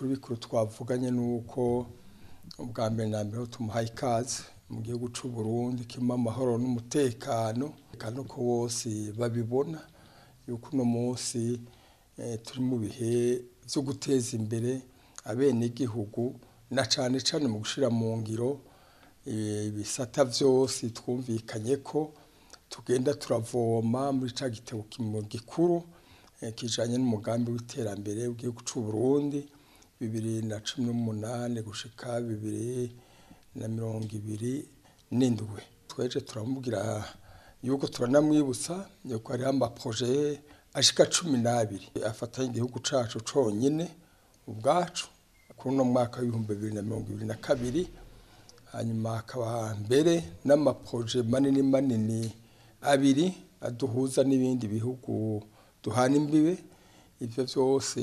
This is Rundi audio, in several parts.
bikuru bikuru twavuganye nuko ubwa mbere na mbere tumuhaye ikaze mu gihugu c'u Burundi kirimo amahoro n'umutekano kandi ko bose babibona yuko uno munsi turi mu bihe vyo guteza imbere abenegihugu na cane cane mu gushira mu ngiro ibisata vyose twumvikanye ko tugenda turavoma muri ca gitabo gikuru kijanye n'umugambi w'iterambere w'igihugu c'u Burundi bibiri na cumi n'umunani gushika bibiri na mirongo ibiri n'indwi tweje turamubwira yuko turanamwibutsa yuko hariho amaproje ashika cumi n'abiri afatanye igihugu cacu conyene ubwacu kuri uno mwaka w'ibihumbi bibiri na mirongo ibiri na kabiri hanyuma hakaba mbere n'amaproje manini manini abiri aduhuza n'ibindi bihugu duhana imbibe ivyo vyose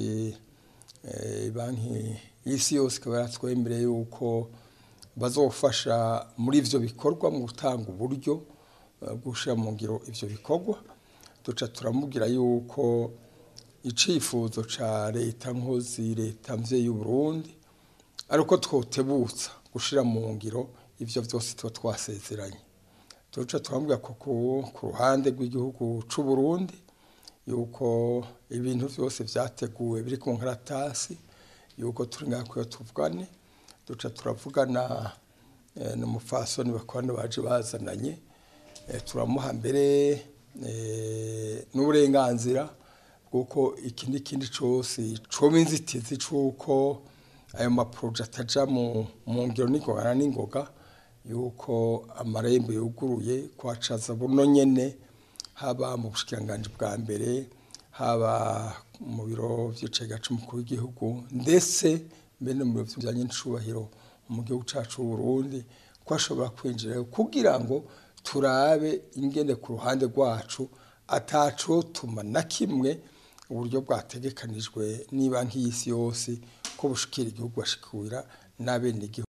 banki y'isi yose ikaba yaratwemereye yuko bazofasha muri ivyo bikorwa mu gutanga uburyo bwo gushira mu ngiro ivyo bikorwa duca turamubwira yuko icifuzo ca leta nkozi leta mvyeyi y'Uburundi ariko twotebutsa gushira mu ngiro ivyo vyose tuba twasezeranye duca turamubwira ko ku ruhande rw'igihugu c'u Burundi yuko ibintu vyose vyateguwe biri ku nkaratasi yuko turi ngaho tuvugane duca turavugana n'umufasoni bakorana baje bazananye turamuha mbere n'uburenganzira bw'uko iki n'ikindi cose coba inzitizi c'uko ayo maproje ataja mu ngiro n'ingoga n'ingoga yuko amarembo yuguruye kwacaza buno nyene haba mu bushikiranganji bwa mbere haba mu biro vy'icega c'umukuru w'igihugu ndetse mbere no mu biro bijanye n'icubahiro mu gihugu cacu Burundi ko ashobora kwinjirayo kugira ngo turabe ingene ku ruhande rwacu atacotuma na kimwe uburyo bwategekanijwe n'ibanki y'isi yose ko bushikira igihugu bashikira n'abenegihugu